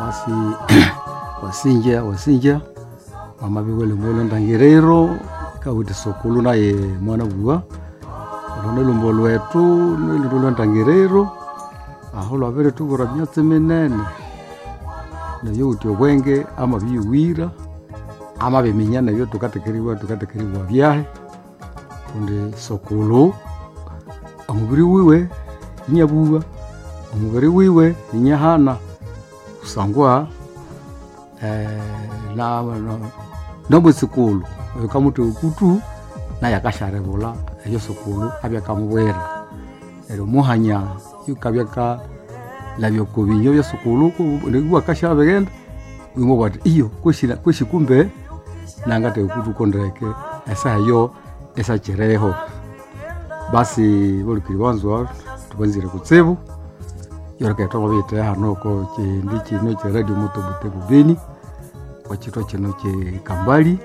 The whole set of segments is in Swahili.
basi wasinja wasinja mama biwele mbolo ndangiriro ikawiti sokulu naye mwana bua olone lumbo lwetu niliro lwa ndangiriro aho lwabere tubura myatsi minene nayo uti obwenge ama biwira ama biminya nabyo tukatekeriwa tukatekeriwa byahe kundi sokulu omubiri wiwe inyabuwa omubiri wiwe inyahana kusangwa eh, na, na, nomwesikulu oyo kamuti ukutu naye akasharebula eyo sukulu abyakamubwera ero muhanya yukabyaka labyokobinyo bya sukulu niguwa kashabegenda wimwe bwati iyo kweshi kumbe nangate ukutu kondreke esa yo esa chereho basi bolikiri banzwa tubanzire kutsibu yoreka bite hano ko kindi kino kya radio moto butebu beni kwakitwa kino kye kambali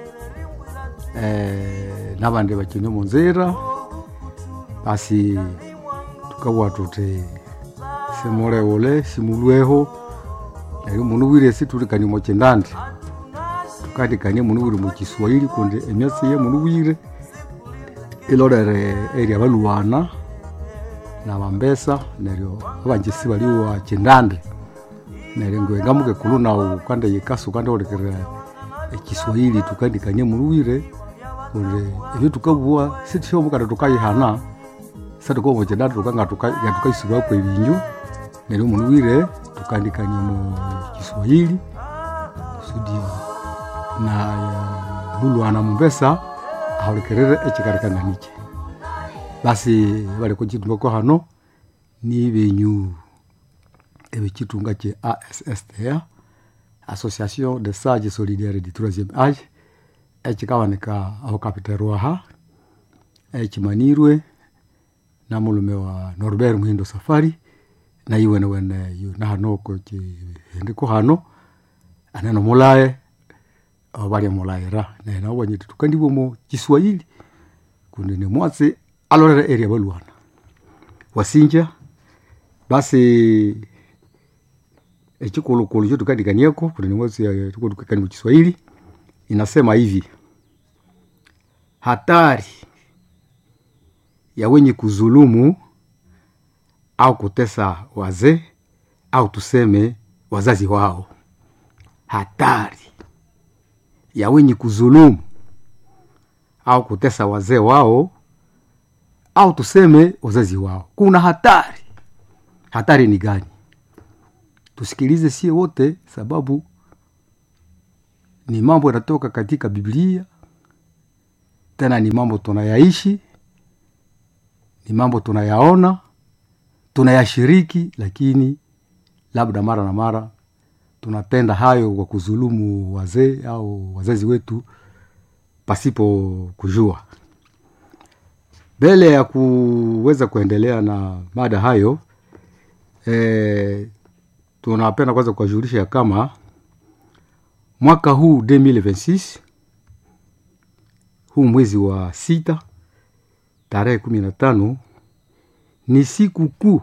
eh, nabandi bakine mu nzira basi tukabwa tuti simulewule simulweho neryo munu wire situlikanie mu kindandi tukandikanie munu wire mu kiswahili kundi emyatsi ye munu wire ilolere eri abaluwana nabambesa neryo abanjisi baliwa kindande neryo ngwe ngamuke kulu nawu kanda yikasu kanda olekera ekiswahili tukandikanie muluwire kundi ebyo tukabua sitishyomukata tukayihana satukomo mu kindande tukanga tukaisibako ebinyu neryo muluwire tukandikanie mu kiswahili kusudi na mulwana mumbesa aholekerere ekikarikanganike basi bali kukitumako hano ni benyu ebikitunga kye ASSTA Association de Sages Solidaires du Troisième Age ekikawanika aho kapiterwaha ekimanirwe na mulume wa Norbert Muhindo Safari na iwene wene yu na hanoko kihendiko hano aneno mulaye abali mulayira nena wanyiti tukandibwo mu Kiswahili kundi ni mwatsi alorere area balwana wasinja basi echikulukulu cho tukandikanieko kuti nimwezi tukutukikani mu Kiswahili inasema hivi hatari ya wenye kuzulumu au kutesa wazee au tuseme wazazi wao hatari ya wenye kuzulumu au kutesa wazee wao au tuseme wazazi wao. Kuna hatari. Hatari ni gani? Tusikilize sie wote, sababu ni mambo yanatoka katika Biblia, tena ni mambo tunayaishi, ni mambo tunayaona, tunayashiriki, lakini labda mara na mara tunatenda hayo kwa kuzulumu wazee au wazazi wetu pasipo kujua. Mbele ya kuweza kuendelea na mada hayo e, tunapenda kwanza kuwajulisha ya kama mwaka huu 2026 huu mwezi wa sita tarehe kumi na tano ni siku kuu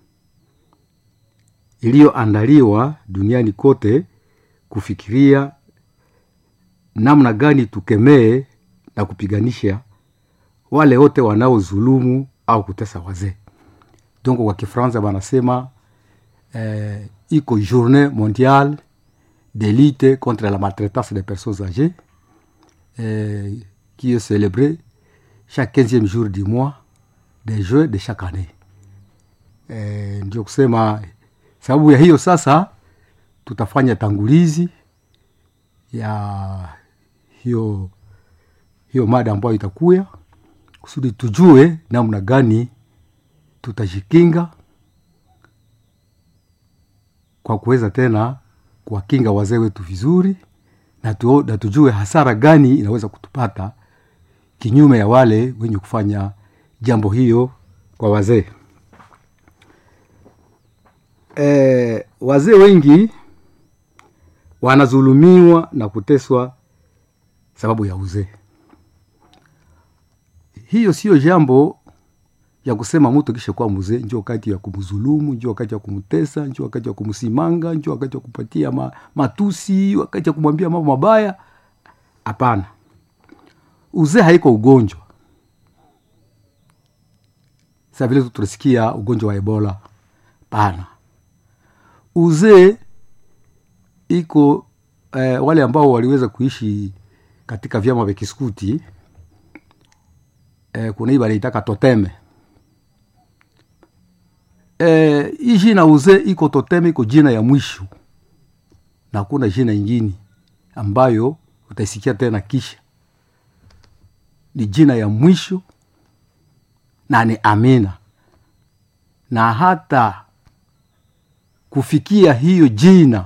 iliyoandaliwa duniani kote kufikiria namna gani tukemee na kupiganisha wale wote wanaozulumu au kutesa wazee. Donc kwa Kifaransa wanasema eh, iko journée mondiale de lutte contre la maltraitance des personnes âgées eh, qui est célébrée chaque 15e jour du mois de juin de chaque année. Eh, ndio kusema sababu ya hiyo sasa tutafanya tangulizi ya hiyo hiyo mada ambayo itakuya kusudi tujue namna gani tutajikinga kwa kuweza tena kuwakinga wazee wetu vizuri na, tu, na tujue hasara gani inaweza kutupata kinyume ya wale wenye kufanya jambo hiyo kwa wazee. E, wazee wengi wanazulumiwa na kuteswa sababu ya uzee hiyo siyo jambo ya kusema mtu kisha kuwa mzee njo wakati ya kumzulumu njo wakati ya kumtesa njo wakati ya kumsimanga njo wakati ya kupatia ma, matusi wakati ya kumwambia mambo mabaya hapana uzee haiko ugonjwa sa vile tunasikia ugonjwa wa ebola pana uzee iko eh, wale ambao waliweza kuishi katika vyama vya kiskuti eh, kuna hii wanaitaka toteme eh, hii jina uzee iko toteme iko jina ya mwisho na hakuna jina ingine ambayo utaisikia tena kisha ni jina ya mwisho na ni amina na hata kufikia hiyo jina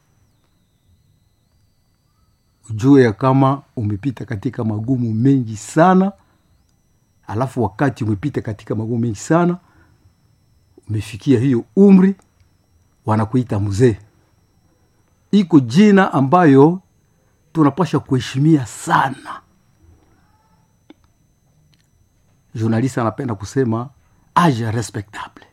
ujue ya kama umepita katika magumu mengi sana alafu wakati umepita katika magumu mengi sana umefikia hiyo umri wanakuita mzee iko jina ambayo tunapasha kuheshimia sana journaliste anapenda kusema age respectable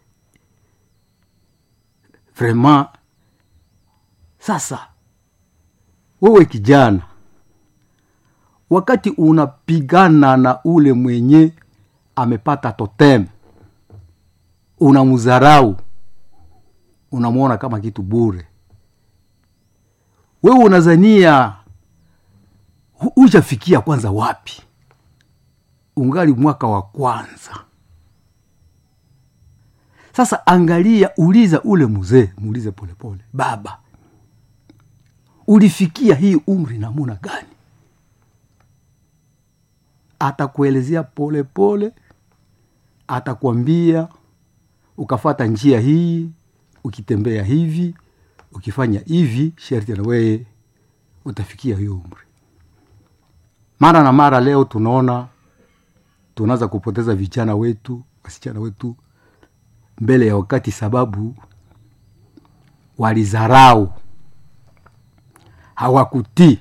vraiment sasa wewe kijana wakati unapigana na ule mwenye amepata totem unamdharau unamwona kama kitu bure wewe unazania hujafikia kwanza wapi ungali mwaka wa kwanza sasa angalia uliza ule mzee muulize polepole baba ulifikia hii umri namuna gani atakuelezea polepole atakwambia ukafata njia hii ukitembea hivi ukifanya hivi sharti na weye utafikia hiyo umri mara na mara leo tunaona tunaanza kupoteza vijana wetu wasichana wetu mbele ya wakati sababu walizarau hawakutii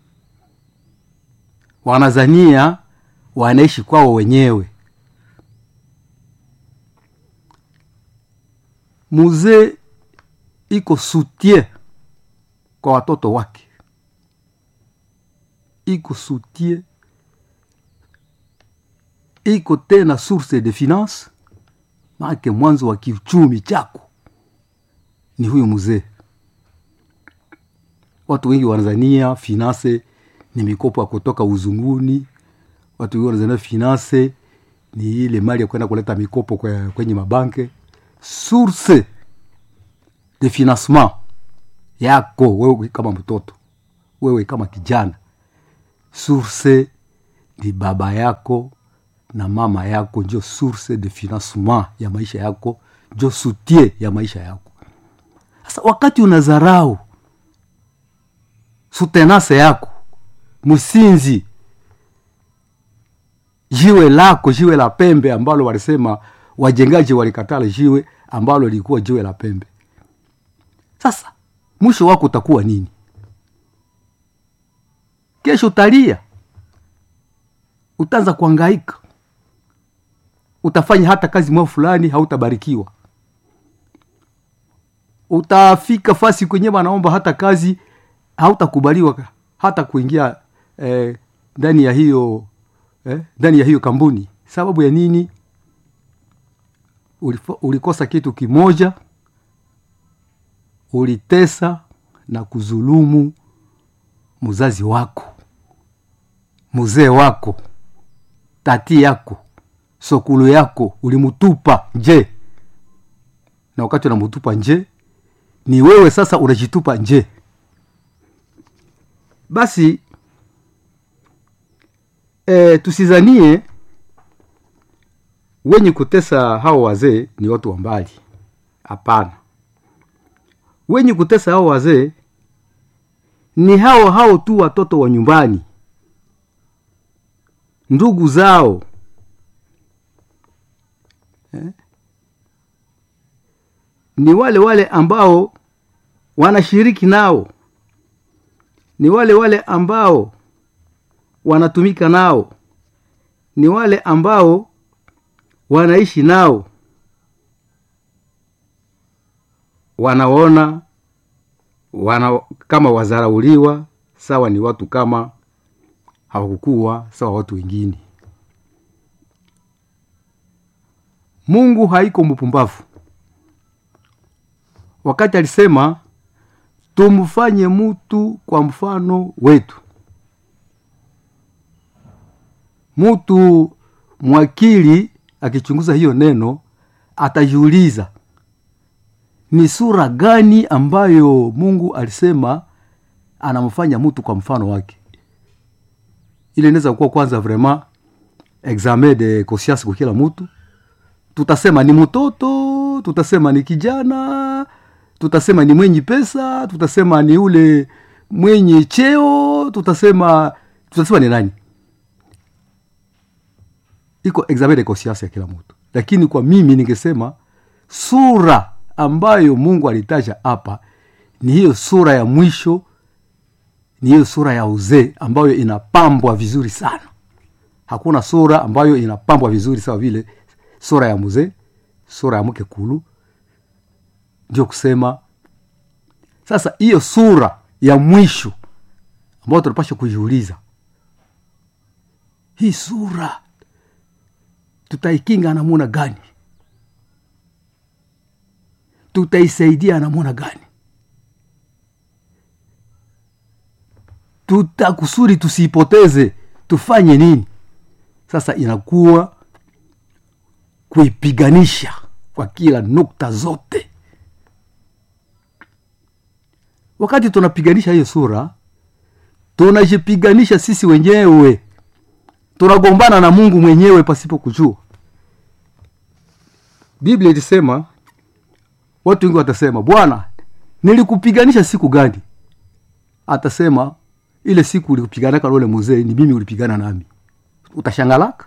wanazania wanaishi kwao wenyewe muzee iko soutien kwa watoto wake iko soutien iko tena source de finance maake mwanzo wa kiuchumi chako ni huyu mzee watu wengi wanazania finance ni mikopo ya kutoka uzunguni watu wengi wanazania finance ni ile mali ya kwenda kuleta mikopo kwe- kwenye mabanke source de financement yako wewe kama mtoto wewe kama kijana source ni baba yako na mama yako njo source de financement ya maisha yako njo soutien ya maisha yako sasa wakati unazarau sutenase yako msinzi jiwe lako jiwe la pembe ambalo walisema wajengaji walikatala jiwe ambalo lilikuwa jiwe la pembe sasa mwisho wako utakuwa nini kesho utalia utaanza kuangaika utafanya hata kazi mwao fulani hautabarikiwa utafika fasi kwenye wanaomba hata kazi hautakubaliwa hata kuingia eh, ndani ya hiyo eh, ndani ya hiyo kampuni sababu ya nini Ulifo, ulikosa kitu kimoja ulitesa na kuzulumu mzazi wako mzee wako tati yako sokulu yako ulimutupa nje na wakati unamutupa nje ni wewe sasa unajitupa nje basi e, tusizanie wenye kutesa hao wazee ni watu wa mbali hapana wenye kutesa hao wazee ni hao hao tu watoto wa nyumbani ndugu zao eh? ni wale wale ambao wanashiriki nao ni wale wale ambao wanatumika nao ni wale ambao wanaishi nao wanaona wana kama wazarauliwa sawa ni watu kama hawakukuwa sawa watu wengine mungu haiko mpumbavu wakati alisema tumfanye mutu kwa mfano wetu mutu mwakili akichunguza hiyo neno atajiuliza ni sura gani ambayo mungu alisema anamfanya mtu kwa mfano wake ile inaweza kuwa kwanza vraiment examen de conscience kwa kila mtu tutasema ni mtoto tutasema ni kijana tutasema ni mwenye pesa tutasema ni ule mwenye cheo tutasema tutasema ni nani iko examen de conscience ya kila mtu lakini kwa mimi ningesema sura ambayo mungu alitaja hapa ni hiyo sura ya mwisho ni hiyo sura ya uzee ambayo inapambwa vizuri sana hakuna sura ambayo inapambwa vizuri sawa vile sura ya mzee sura ya mke kulu ndio kusema sasa hiyo sura ya mwisho ambayo tunapasha kujiuliza hii sura tutaikinga namuna gani tutaisaidia namuna gani tutakusudi tusiipoteze tufanye nini sasa inakuwa kuipiganisha kwa kila nukta zote wakati tunapiganisha hiyo sura tunajipiganisha sisi wenyewe tunagombana na mungu mwenyewe pasipo kujua biblia ilisema watu wengi watasema bwana nilikupiganisha siku gani atasema ile siku ulikupiganaka na ule mzee ni mimi ulipigana nami utashangalaka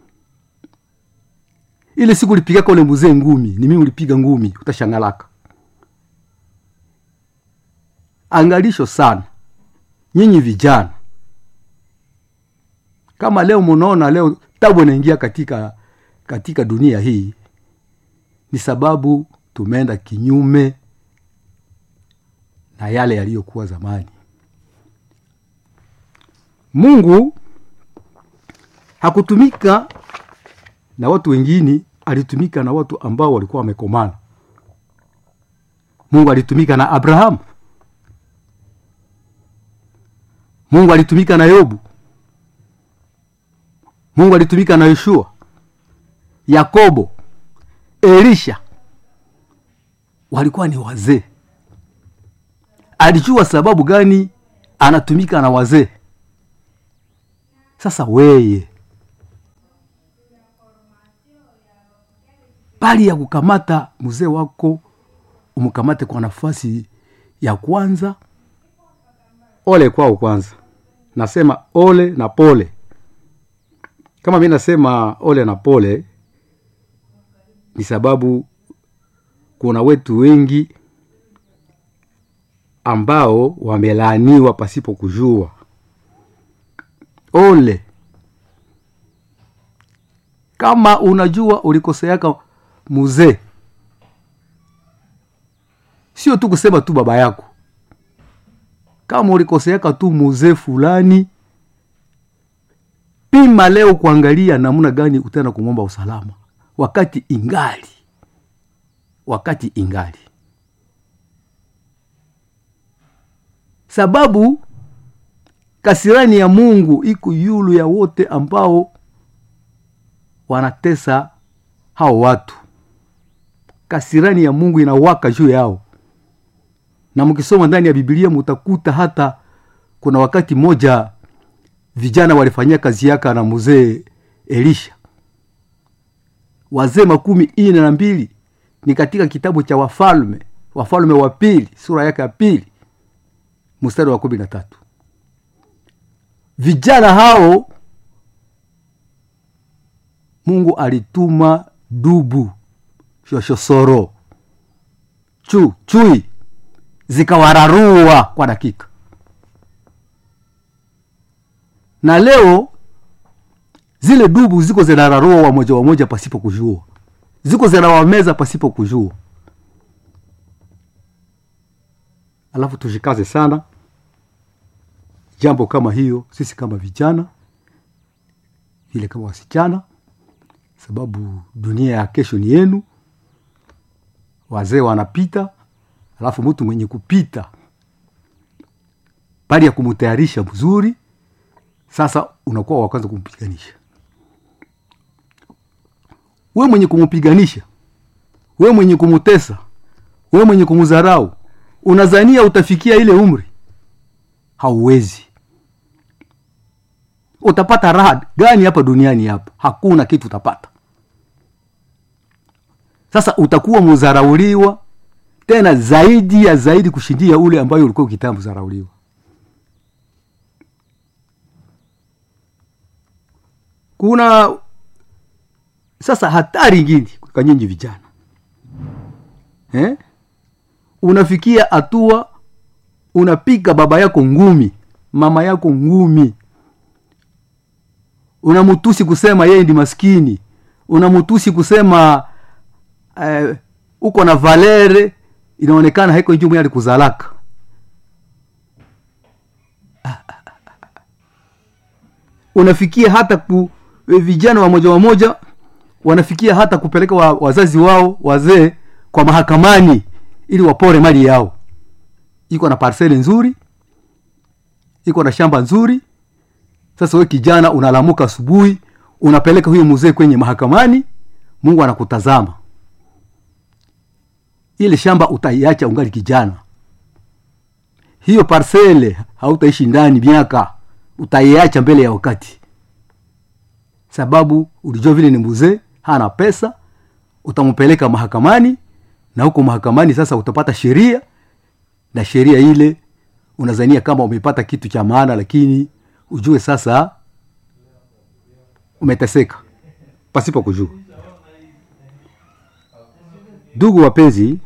ile siku ulipigaka ule mzee ngumi ni mimi ulipiga ngumi utashangalaka angalisho sana nyinyi vijana kama leo munaona leo tabu inaingia katika katika dunia hii ni sababu tumeenda kinyume na yale yaliyokuwa zamani mungu hakutumika na watu wengine alitumika na watu ambao walikuwa wamekomana mungu alitumika na abrahamu mungu alitumika na yobu mungu alitumika na yoshua yakobo elisha walikuwa ni wazee alijua sababu gani anatumika na wazee sasa weye bali ya kukamata mzee wako umkamate kwa nafasi ya kwanza ole kwao kwanza nasema ole na pole kama mi nasema ole na pole ni sababu kuna wetu wengi ambao wamelaaniwa pasipo kujua ole kama unajua ulikoseaka muzee sio tu kusema tu baba yako kama ulikoseaka tu muzee fulani pima leo kuangalia namna gani utaenda kumwomba usalama wakati ingali wakati ingali sababu kasirani ya mungu iko yulu ya wote ambao wanatesa hao watu kasirani ya mungu inawaka juu yao na mkisoma ndani ya bibilia mutakuta hata kuna wakati moja vijana walifanyia kazi yaka na mzee elisha wazee makumi ine na mbili ni katika kitabu cha wafalme wafalme wa pili sura yake ya pili mstari wa kumi na tatu vijana hao mungu alituma dubu shoshosoro chu chui zikawararua kwa dakika na leo zile dubu ziko zinararua wamoja wamoja pasipo kujua ziko zinawameza pasipo kujua alafu tushikaze sana jambo kama hiyo sisi kama vijana vile kama wasichana sababu dunia ya kesho ni yenu wazee wanapita alafu mtu mwenye kupita bali ya kumtayarisha mzuri sasa unakuwa wa kwanza kumpiganisha we mwenye kumpiganisha we mwenye kumutesa we mwenye kumdharau unazania utafikia ile umri hauwezi utapata raha gani hapa duniani hapa hakuna kitu utapata sasa utakuwa mudharauliwa tena zaidi ya zaidi kushindia ule ambayo ulikuwa ukitaka mdharauliwa kuna sasa hatari ingine kwa nyinyi vijana eh? unafikia hatua unapiga baba yako ngumi mama yako ngumi unamutusi kusema yeye ndi maskini unamutusi kusema eh, uko na valere inaonekana haiko njumu alikuzalaka unafikia hata ku vijana wamoja wamoja wanafikia hata kupeleka wa, wazazi wao wazee kwa mahakamani ili wapore mali yao iko na parseli nzuri iko na shamba nzuri sasa we kijana unalamuka asubuhi unapeleka huyo mzee kwenye mahakamani mungu anakutazama ile shamba utaiacha ungali kijana hiyo parsele hautaishi ndani miaka utaiacha mbele ya wakati sababu ulijua vile ni mzee hana pesa utampeleka mahakamani na huko mahakamani sasa utapata sheria na sheria ile unazania kama umepata kitu cha maana lakini ujue sasa umeteseka pasipo kujua ndugu wapenzi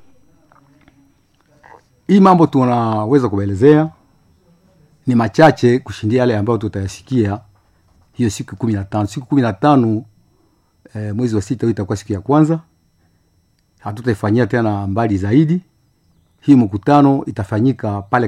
hii mambo tunaweza kuelezea ni machache kushindia yale ambayo tutayasikia hiyo siku kumi na tano siku kumi na tano e, mwezi wa sita itakuwa siku ya kwanza hatutaifanyia tena mbali zaidi hii mkutano itafanyika pale